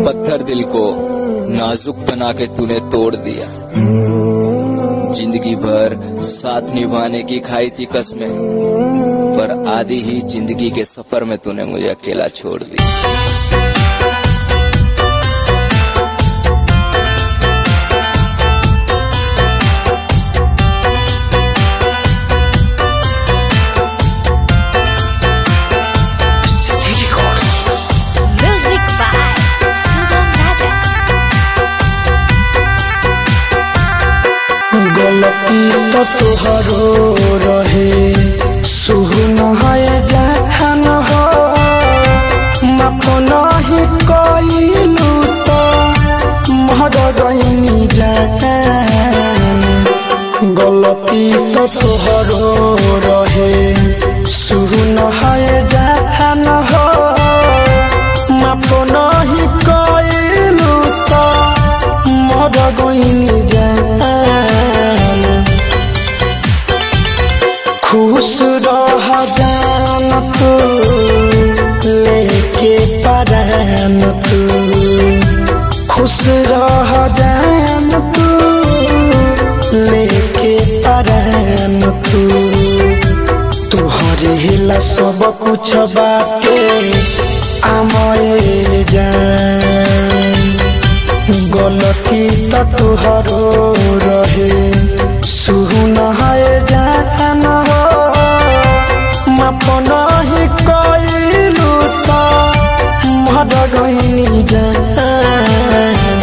पत्थर दिल को नाजुक बना के तूने तोड़ दिया जिंदगी भर साथ निभाने की खाई थी कसमें पर आधी ही जिंदगी के सफर में तूने मुझे अकेला छोड़ दिया Music by Sugam Raja. गलती तो तोहरो रहे सुहन है जहन हो माफ नहीं कइलू तो मर गईनी जान गलती तो तोहरो रहे सुहन है जहन हो माफ नहीं कइलू तो मर गईनी जान खुश रह जान तू लेके परान तू खुश रह जान तू लेके परान तू तुहरे हिला सब कुछ बाटे आमए जान गलती तो तुहरो रहे सुहुन है जान हो माफ नहीं कइलू तो मर गईनी जान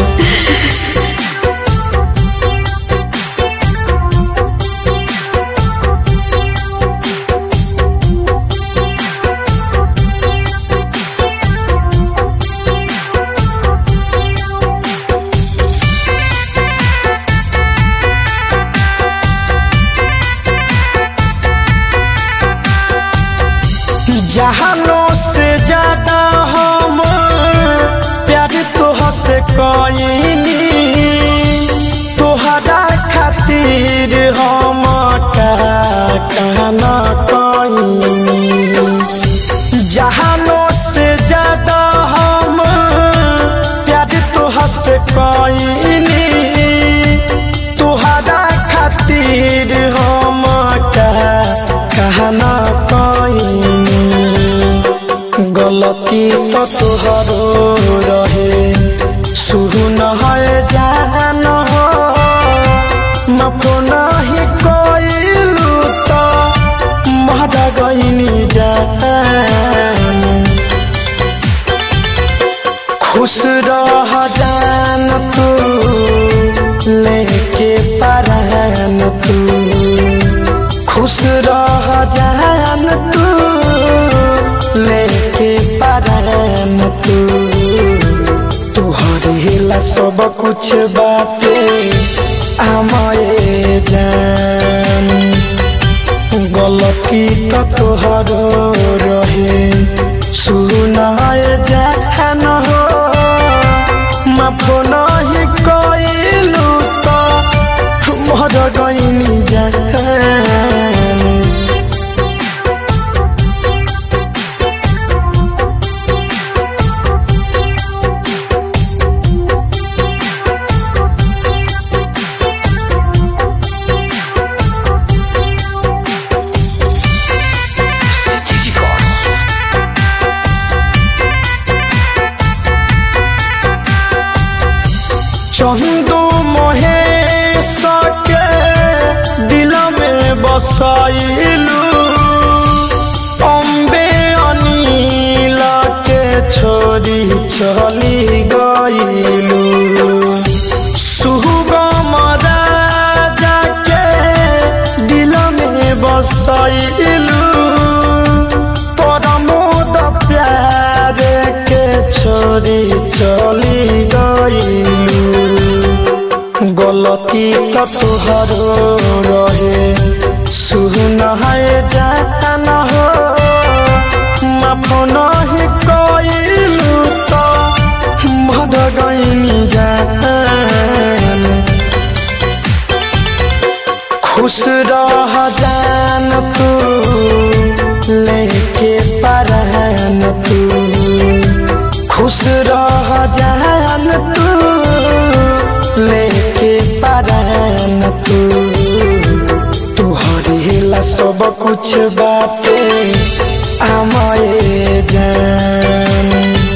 जहानों से ज्यादा हम प्यार तोह से कईनी तोहरा खातिर हम का कहना कईनी जहानों से ज्यादा हम प्यार तोह से कईनी तोहरा खातिर हम का कहना कईनी गलती तो तोहरो रहे शुरू न है जान हो माफ नहीं कइलू तो मर गईनी जान खुश रह जान तू लेके परान तू खुश रह जान तू लेके परान तू तुहरे हिला सब कुछ बाटे आमए जान गलती तो तोहरो रहे सुन जान हो माफ नहीं कइलू तो मर गईनी जान चंदू मोहे सके दिल में बसाइलू अम्बे अनिल के छोड़ी चली गईलू सुगम राजा के दिल में बसाइलू परमोद प्यार के छोड़ी चली गईलू गलती तो तुहरो रहे सुन है जान हो माफ नहीं कइलू तो मर गईनी जान खुश रह जान तू लेके परान तू खुश रह जान तू लेके परान तू तुहरे ला सब कुछ बाटे আমায় जान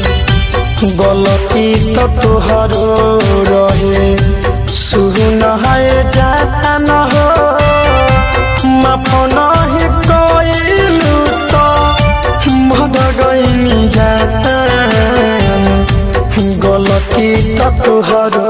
गलती तो तुहरो रहे सुन है जान हो माफ नहीं कइलू तो मर गइनी जान गलती तो तुहरो